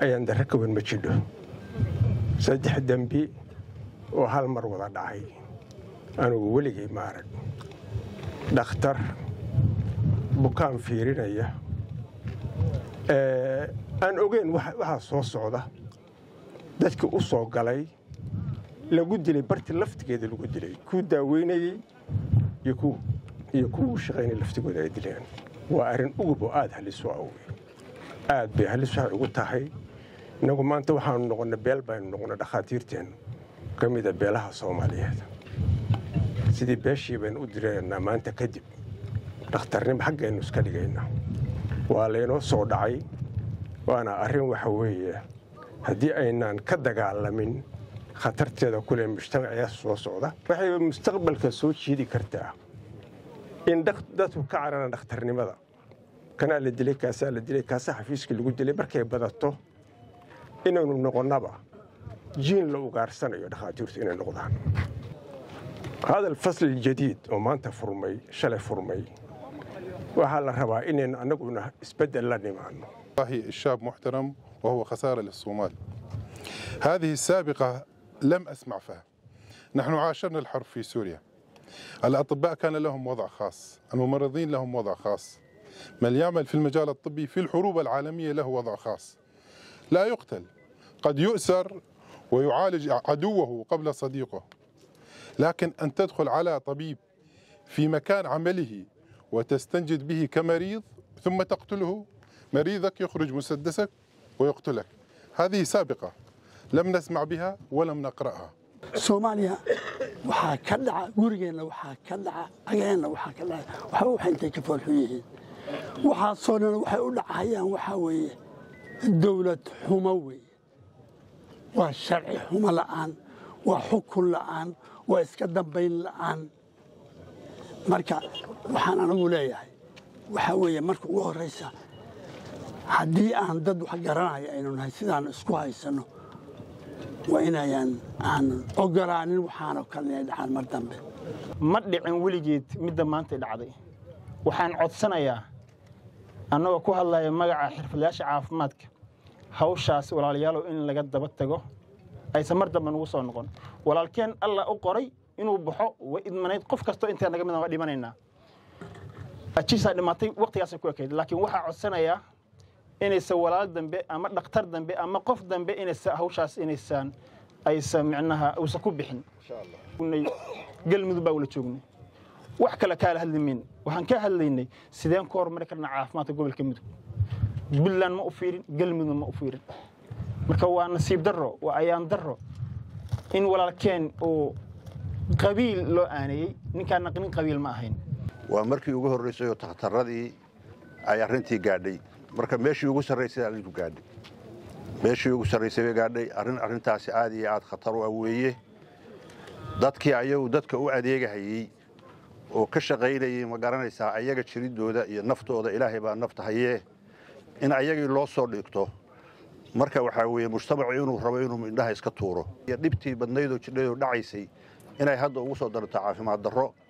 ayaan darro ka wan ma jidho saddex dembi oo hal mar wada dhacay anugu weligay ma arag dhakhtar bukaan fiirinaya aan ogeyn waxaa soo socda dadkii u soo galay lagu dilay barti laftigeeda lagu dilay kuu daaweynayey iyo kuwa u shaqaynay laftigooda ay dileen waa arrin ugub oo aad halis u awey aad bay halis waxay ugu tahay innagu maanta waxaanu noqonnay beel baynu noqonnay dhakhaatiirteennu ka mida beelaha soomaaliyeed sidii beeshii baynu u direennaa maanta kadib dhakhtarnimo xaggaynu iska dhigaynaa waa laynoo soo dhacay waana arrin waxa weeye haddii aynaan ka dagaalamin khatarteeda kule mujtamaciya soo socda waxay mustaqbalka soo jiidi kartaa in dadku ka carana dhakhtarnimada kanaa la dilay kaasaa la dilay kaasaa xafiiskii lagu dilay markay badato inaynu noqonnaba jiin la ugaarsanayo dhakhaatiirtu inay noqdaan hada alfasl aljadiid oo maanta furmay shalay furmay waxaa la rabaa inaynu annaguna isbeddel la nimaano الشاب محترم وهو خسارة للصومال هذه السابقة لم أسمع فيها نحن عاشرنا الحرب في سوريا الأطباء كان لهم وضع خاص الممرضين لهم وضع خاص من يعمل في المجال الطبي في الحروب العالمية له وضع خاص لا يقتل قد يؤسر ويعالج عدوه قبل صديقه لكن أن تدخل على طبيب في مكان عمله وتستنجد به كمريض ثم تقتله مريضك يخرج مسدسك ويقتلك هذه سابقة لم نسمع بها ولم نقرأها soomaaliya waxaa ka dhaca gurigeenna waxaa ka dhaca ageenna waxaa ka dhaca waxba waxay intay ka foolxun yihiin waxaasoo dhan waxay u dhacayaan waxaa weeye dowlad xumo weeye waa sharci xumo la'aan waa xukun la'aan waa iska dambayn la'aan marka waxaan anagu leeyahay waxaa weeye marka ugu horraysa haddii aan dad wax garanaya aynu nahay sidaan isku haysanno waa inayaan aanan ogolaanin waxaanoo kale inay dhacaan mar dambe ma dhicin weligeed midda maantay dhacday waxaan codsanayaa annagoo ku hadlaya magaca xirfadlayaasha caafimaadka hawshaas walaalayaalow in laga daba tago aysan mar dambe nugu soo noqon walaalkeen alla u qoray inuu baxo way idmanayd qof kastoo intaa naga mid waa dhimanaynaa ajiisaa dhimatay waqtigaasay ku ekayd laakiin waxaa codsanayaa inaysan walaal dambe ama dhakhtar dambe ama qof dambe inaysa hawshaas inaysaan aysan micnaha uusan ku bixin galmudug baa wala joognay wax kale kaala hadli mayno waxaan ka hadlaynay sideen ku horumari karnaa caafimaadka gobolka mudug puntland ma u fiirin galmudug ma u fiirin marka waa nasiib darro waa ayaan darro in walaalkeen uu qabiil loo aaneeyey ninkaan naqnin qabiil ma ahayn waa markii ugu horraysay oo takhtarradii ay arrintii gaadhay marka meeshii ugu sarraysay arrinku gaadhay meeshii ugu sarraysay bay gaadhay arrin arrintaasi aad iyo aad khatar u ah weeye dadkii ayagu dadka u adeegahayey oo ka shaqaynayey ma garanaysaa ayaga jiriddooda iyo naftooda ilaahay baa nafta hayee in ayagii loo soo dhigto marka waxaa weeye mujtamacu inuu rabo inuu indhaha iska tuuro iyo dhibtii badnaydoo jidhayoo dhacaysay inay hadda ugu soo darto caafimaad darro